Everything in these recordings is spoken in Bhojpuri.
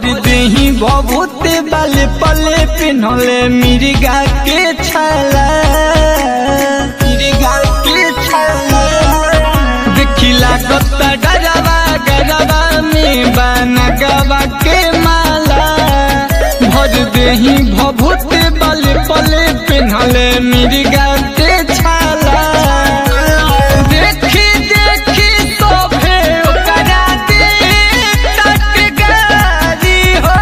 भर देही बबूते बाले पले पिन्हले मिर्गा के छाला मिर्गा के छाला देखिला कत्ता डरावा गरबा में बना गवा के माला भर देही भभूते बाले पले पिन्हले मिर्गा के छाला देखी देखी सोफे ओकरा दे टटकारी हो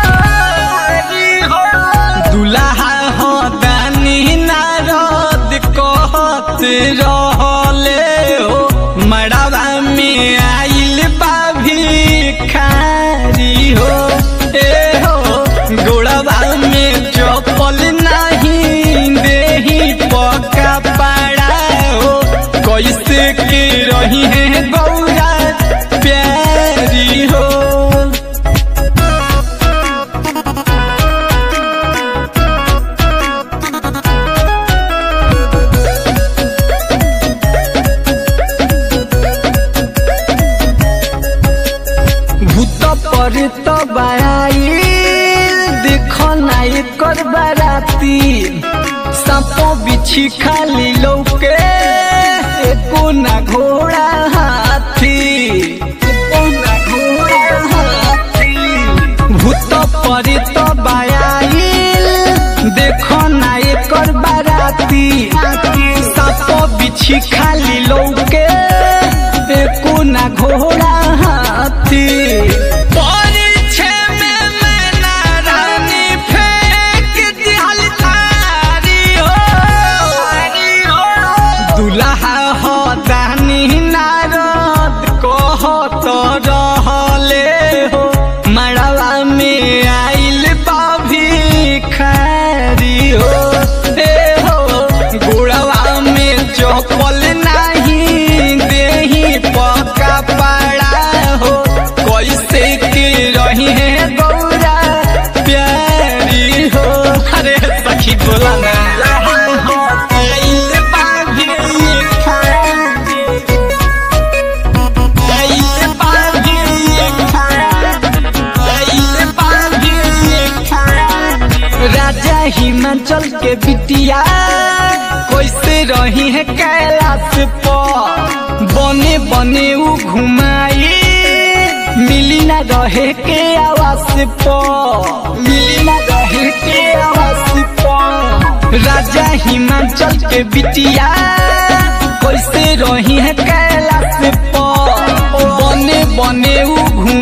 दुल्हा हो दानी नारद कहत रहले हो मड़वा में आइल बा भिखारी हो ए हो गोड़वा में चपल नहीं देही पका पड़ा हो कैसे के रही है गौरा प्यारी हो भूत पर तो बाई देख नाई कर बाराती सांपो बिछी खाली लौके एको ना घोड़ा हाथी एको ना घोड़ा हाथी भूत पर तो बाई देख नाई कर बाराती सांपो बिछी खाली लौके एको ना घोड़ा हाथी परिछे में मैना रानी फेंक दिहल थारी हो दुल्हा हो दानी नारद कहत रहले हो मड़वा में आइल बा भिखारी हो ए हो गुड़वा में चपल नहीं देही पका पड़ा हो कैसे के रही है गौरा प्यारी हो अरे सखी बोला ना आइल बा भिखारी। आइल बा भिखारी। आइल बा भिखारी। राजा हिमाचल के बिटिया कैसे रही है कैलाश पर बने बने उ घुमाई मिली ना रहे के आवास पर मिली ना रहे के आवास पर राजा हिमाचल के बिटिया कैसे रही है कैलाश पर बने बने उ घुमाई